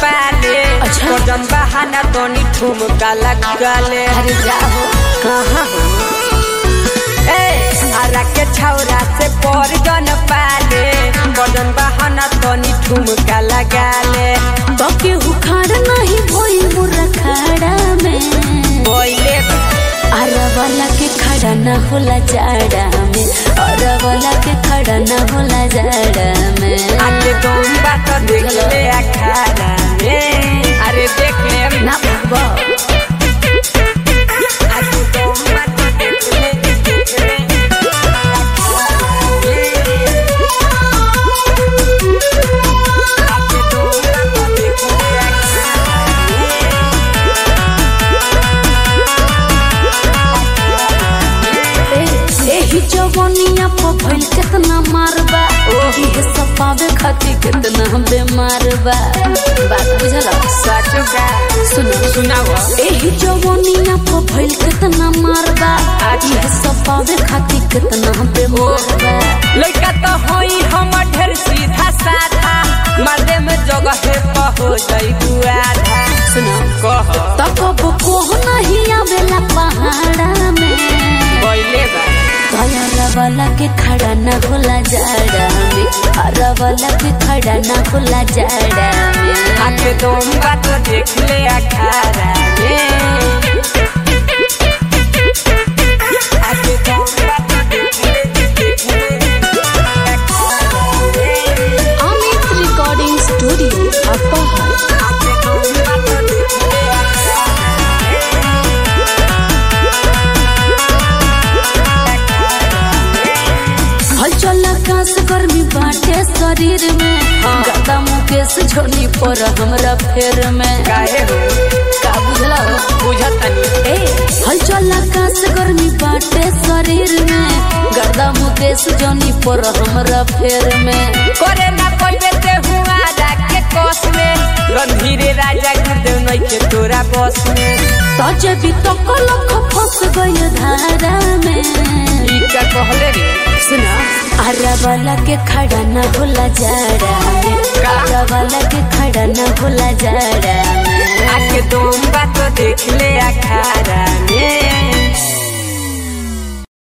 पाले अच्छा। कदम बहाना तोनी ठुमका लगाले अरे जाओ कहाँ हो ए आरा के छौरा से पर जन पाले कदम बहाना तोनी ठुमका लगाले तो केहू खाड़ नहीं भोई मुर्रा खाड़ा में बोले अरवला के खड़ा न होला जाड़ा में अरवला के खड़ा न होला जाड़ा में आके तुम बात देख ले अखाड़ा में अरे देख ले ना भगवा आके तुम बात देख ले देख ले आके तुम बात देख ले एही जवनिया पर भइल केतना मारबा इहे सब पावे खातिर केतना बेमार बा बात बुझल सचुका सुनो सुनाओ एही जवनिया पर भइल केतना मारबा इहे सब पावे खातिर केतना बेमार बा लड़का तो होई हम ढेर सीधा साधा मर्दे में जगह पे हो जाई आधा सुनो कह तकब कोह नहीं आवेला पहाड़ा में बोले बा दयाला वाला के खड़ा न होला जाड़ा में हरा वाला के खड़ा न होला जाड़ा में आके तुम बात देख ले अखाड़ा में आके तुम बात देख ले देख ले अखाड़ा में। अमित रिकॉर्डिंग स्टूडियो अपहर आके तुम बात देख ले हलचल आकाश गर्मी बाटे शरीर में गदा मुकेश झोली पर हमरा फेर में काहे हो का बुझला बुझत तनी ए हलचल आकाश गर्मी बाटे शरीर में गदा मुकेश जोनी पर हमरा फेर में करे ना कोई बेटे हुआ के कोस में रणधीरे राजा गुरुदेव नहीं के तोरा बस में तजे भी तो कलख फंस गई धारा में ई का कहले रे सुना आरा वाला के खड़ा न होला जाड़ा में आरा वाला के खड़ा न होला जाड़ा में आके तुम बात देख ले अखाड़ा में